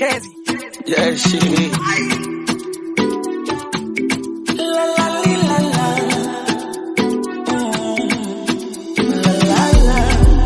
Chezi. Yeah, she. La la li, la la. Mm. La la la.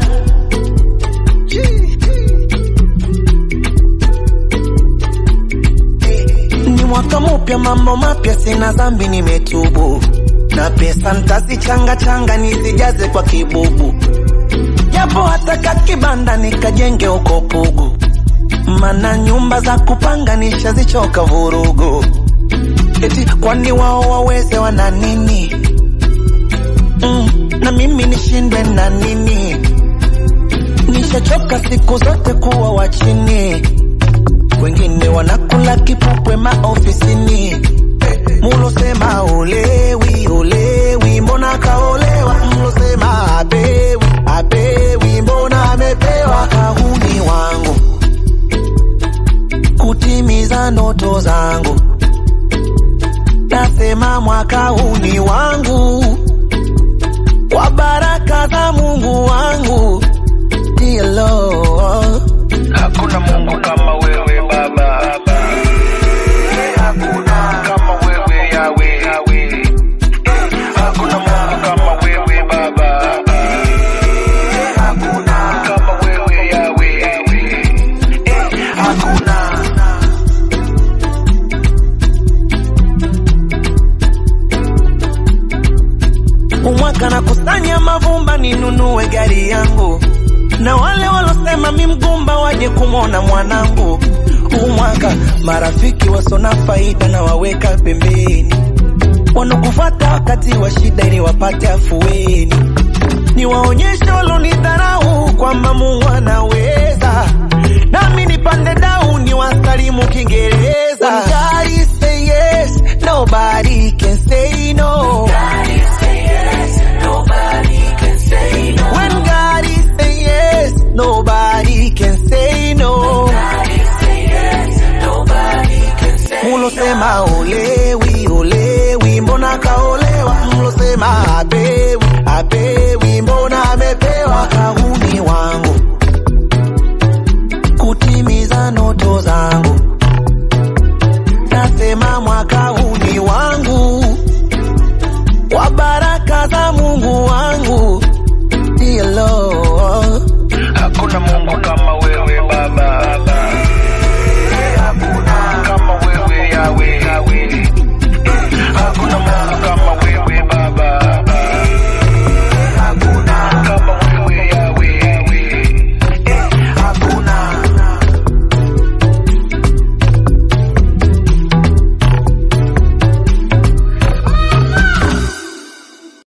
Ni mwaka mpya, mambo mapya, sina dhambi, nimetubu na pesa ntazichanga changa nisijaze kwa kibubu, japo hata kakibanda nikajenge huko Pugu, mana nyumba za kupanga nishazichoka vurugu. Eti kwani wao waweze wana nini? Mm, na mimi nishindwe na nini? Nishachoka siku zote kuwa wa chini, wengine wanakula kipupwe maofisini. Mulosema olewi olewi, mbona kaolewa? Mlosema apewi apewi, mbona amepewa? Kahuni wangu kutimiza ndoto zangu, nasema mwaka huu ni wangu, kwa baraka za Mungu wangu. Dear Lord, Hakuna Mungu kama wewe Baba. Hakuna kama wewe Yawe. Hakuna Mungu kama wewe Baba. Hakuna kama wewe Yawe. Hakuna. umwaka na kusanya mavumba ninunue gari yangu, na wale walosema mi mgumba waje kumwona mwanangu. Umwaka marafiki wasona faida na waweka pembeni, wanakufuata wakati wa shida ili wapate afueni. Niwaonye